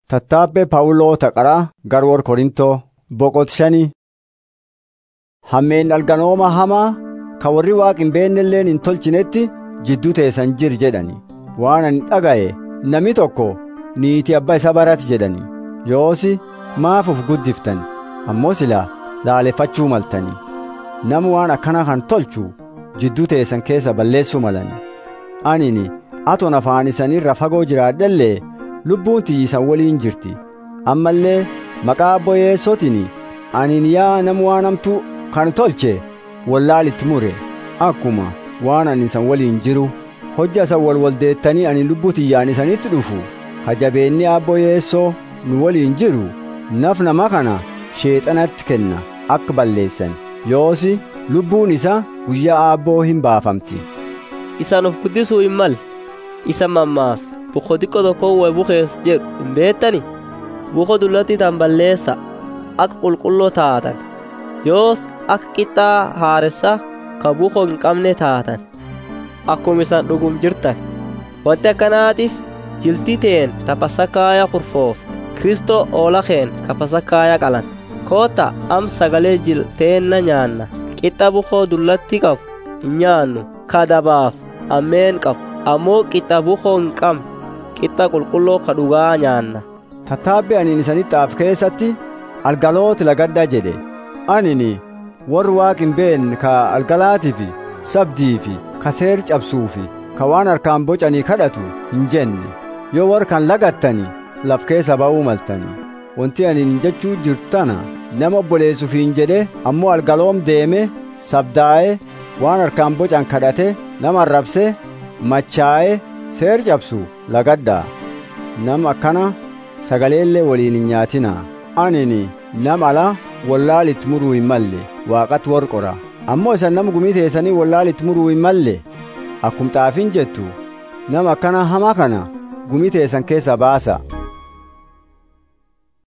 Tattaabbee Phaawuloo Taqaraa Garwoor Korintoo boqot shanii. Hammeen dhalganooma hamaa ka warri Waaqa hin beennelleen hin tolchinetti jidduu teessan jir jedhani. Waan ani dhaga'e namni tokko niitii abbaa isa barati jedhani. Yoosi maaf uf guddiftan ammoo silaa laaleffachuu maltani. Nama waan akkana kan tolchu jidduu teessan keessa balleessuu malani. Anini aton afaan isanirra fagoo jiraadhellee lubbuun tiyyisan waliin jirti ammallee maqaa abbo yeessootiin anin yaa nama waan hamtuu kan tolche wallaalitti mure akkuma waan ani isan waliin jiru hojja isan wal waldeettanii ani lubbuu tiyyaan isanitti dhufu kajabeenni abbo yeessoo nu waliin jiru naf nama kana sheexanatti kenna akka balleessan yoosi lubbuun isa guyyaa abboo hin baafamti isan of guddisuu hin mal isa mammaas buko xiqqoo tokko way bukees jedhu hin beettani buko dullatti tan balleessa akka qulqulloo taatan yoos akka qixxaa haaressa ka buko hin qabne taatan akkuma isan dhugum jirtan wanti akkanaatiif jiltii teen ta pasakaaya kurfoofte kristoo oola keen ka pasakaaya qalan koota am sagalee jilteenna nyaanna qixxa bukoo dullatti qabu hin nyaannu ka dabaaf ammeen qabu ammoo qixxa bukoo hin qabne qixxa qulqulloo ka dhugaa nyaanna. Tattaabbi aniin isanitti af keessatti algalooti lagaddaa jedhe anini warri waaqi hin beekne ka algalaatii fi sabdii fi ka seer cabsuu fi ka waan harkaan bocanii kadhatu hin jenne yoo warri kan lagattani laf keessa ba'uu maltani wanti aniin jechuu jirtana nama obboleessuuf hin jedhe ammoo algaloom deeme sabdaa'e waan harkaan bocan kadhate nama arrabse machaa'e seer cabsu lagaddaa nama akkana sagaleellee waliin hin nyaatinaa anini nama ala wallaalitti muruu hin malle waaqatti warqora ammoo isan nama gumii teessanii wallaalitti muruu hin malle akkum xaafiin jettu nama akkana hamaa kana gumii teessan keessa baasa